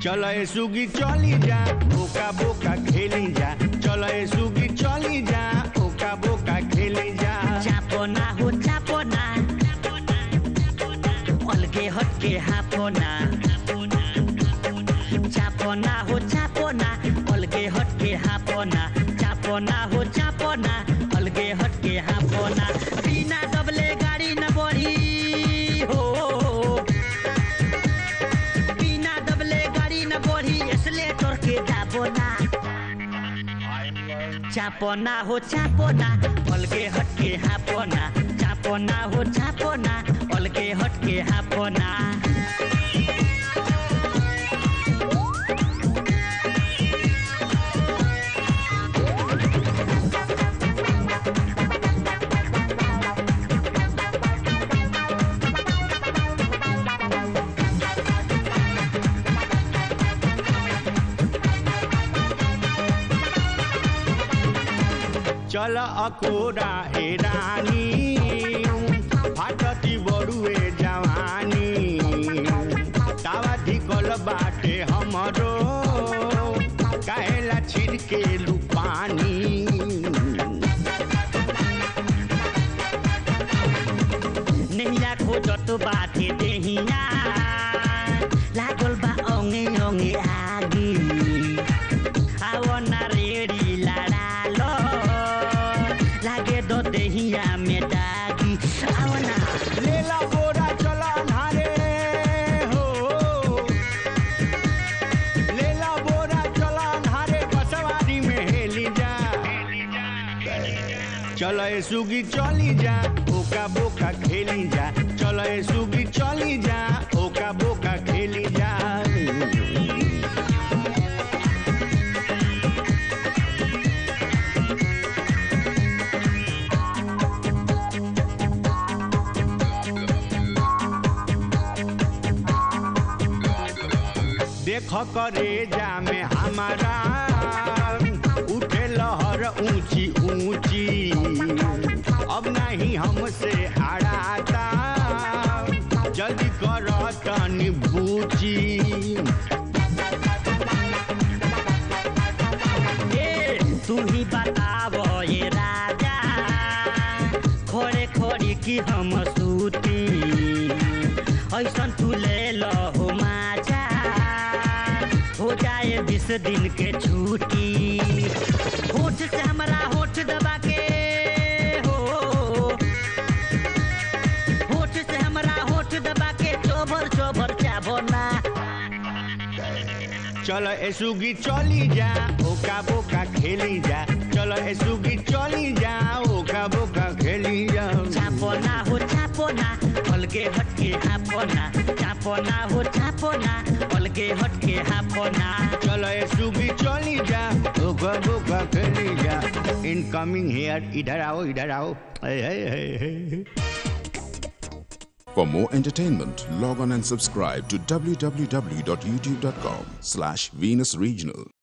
चल ए सुगी चली जा ओका बोका खेली जा चल ए सुगी चली जा ओका बोका खेली जा चापो ना हो चापो ना अलगे हटके हापो ना चापो ना हो चापो ना अलगे हटके हापो ना चापो ना हो चापो ना अलगे हटके हापो ना बिना दबले गाड़ी न बढ़ी हो बिना दबले गाड़ी न बढ़ी इसलिए तोर के जाबो ना चापो ना हो चापो ना अलगे हटके हापो ना चापो ना हो चापो ना अलगे हटके हापो ना चल अकोरा ए रानी फाटती बड़ुए जवानी तावा धिकल बाटे हमरो काहेला छिड़के लू पानी नैया खोजत बाटे देहिया लागल बा ओंगे ओंगे आगी आओ ना रेडी लड़ालो लागे दो देहिया में दागी आओ ना लेला बोरा चला नारे हो लेला बोरा चला नारे बसवारी में हेली जा चल ए सुगी चली जा ओका बोका खेली जा चल ए सुगी चली जा ओका बोका खेली जा देख करे जा में हमारा उठे लहर ऊंची ऊंची अब नहीं हमसे हराता जल्दी कर तनी बूची ए तू ही बतावो ये राजा खोरे खोरी की हम सूती ऐसन तू ले लो हो माजा हो जाए बीस दिन के छुट्टी होठ से हमारा होठ दबा के हो होठ से हमारा होठ दबा के चोबर चोबर चाबो ना चल ए सुगी चली जा ओका बोका खेली जा चल ए सुगी चली जा ओका बोका खेली जा चापो ना हो चापो ना अलगे हटके हापो ना चापो ना हो चापो ना अलगे हटके हापो ना चल ए सुगी चली जा ओका बोका खेली जा इनकमिंग हेयर इधर आओ इधर आओ हे हे हे हे For more entertainment, log on and subscribe to www.youtube.com slash Venus Regional.